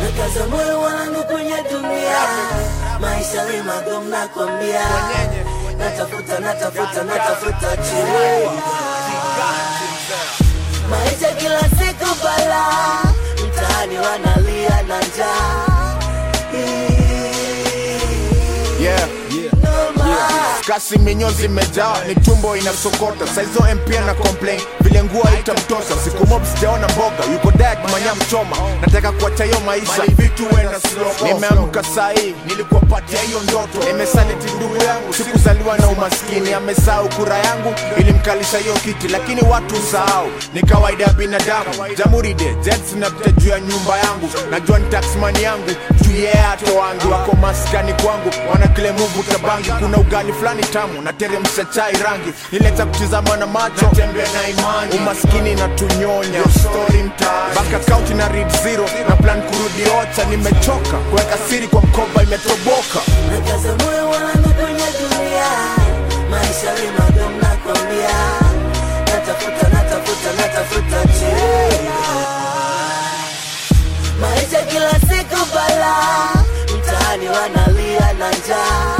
nakaza moyo wangu kwenye dunia, maisha ni magumu nakwambia, natafuta natafuta natafuta chini, maisha kila siku bala, mtaani wanalia na njaa yeah. Noma. kasi minyo zimejaa ni tumbo inasokota saizo mpia na complain vile nguo haitamtosha siku mob sijaona mboga yuko diet manya mchoma nataka kuacha hiyo maisha vitu wenda slow nimeamka sahii nilikuwa patia hiyo ndoto nimesaliti ndugu yangu sikuzaliwa na umaskini amesahau kura yangu ilimkalisha hiyo kiti lakini watu usahau ni kawaida ya binadamu jamhuri de jets napita juu ya nyumba yangu najua ni taxman yangu juu yeye atoangi wako maskani kwangu wana kile mungu tabangi kuna ugali fulani tamu na teremsha chai rangi ileta kutizama na macho tembea na imani umaskini na tunyonya story mtaani bank account na read zero na plan kurudi ocha nimechoka kuweka siri kwa mkoba imetoboka nakaza moyo wangu kwenye dunia, maisha ni magumu nakwambia, natafuta natafuta natafuta chini, maisha kila siku bala, mtaani wanalia na njaa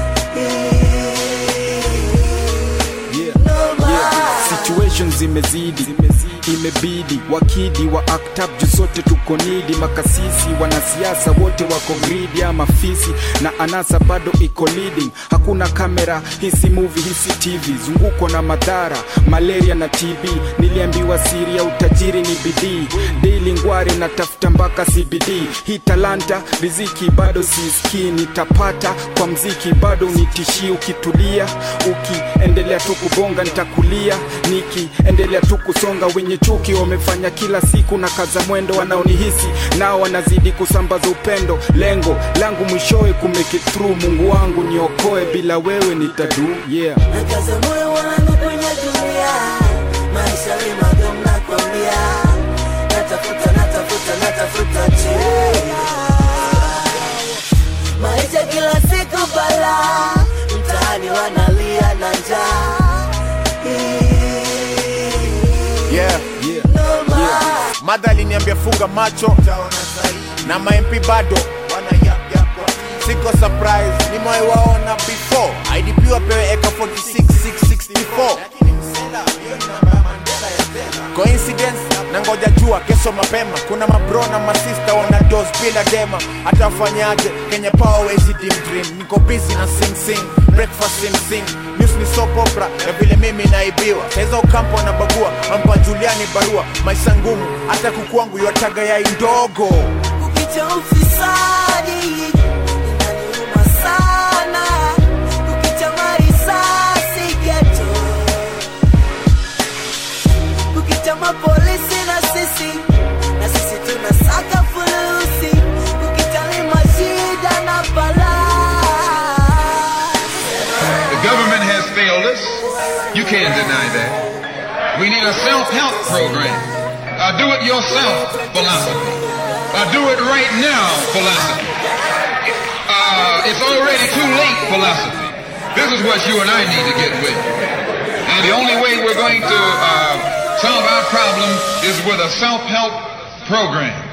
Noma. situations zimezidi imebidi wakidi wa act up juu sote tuko nidi makasisi wanasiasa wote wako gridi ama fisi na anasa bado iko leading hakuna kamera hisi movie hisi tv zunguko na madhara malaria na tb niliambiwa siri ya utajiri ni bidii daily ngware natafuta mpaka cbd hii talanta riziki bado sisikii nitapata kwa mziki bado unitishii ukitulia ukiendelea tu kubonga nitakulia nikiendelea tu kusonga wenye chuki wamefanya kila siku na kaza mwendo wanaonihisi nao wanazidi kusambaza upendo lengo langu mwishowe kumake through mungu wangu niokoe bila wewe nitadu yeah nakaza moyo wangu kwenye dunia, maisha ni magumu nakwambia, natafuta natafuta natafuta chini, maisha kila siku bala, mtaani wanalia na njaa yeah. Noma. madha aliniambia funga macho na mamp bado siko surprise nimewaiwaona before idp wapewe eka 46664 coincidence na ngoja jua kesho mapema kuna mabro na masista wana dos bila dema hata wafanyaje kenye power wezi dim dream niko busy na sing sing breakfast sing sing news ni soap opera ya vile mimi naibiwa saiza ukampo na bagua ampa juliani barua maisha ngumu hata kukuangu yataga yai ndogo Kukicha ufisadi inaniuma sana, kukicha marisasi geto, kukicha mapolisi na sisi na sisi tunasaka fulusi, kukicha ni mashida na balaa. The government has failed us. You can't deny that. We need a self-help program. A do-it-yourself philosophy. A do-it-right now philosophy. Uh, it's already too late philosophy. This is what you and I need to get with. And the only way we're going to uh, solve our problem is with a self-help program.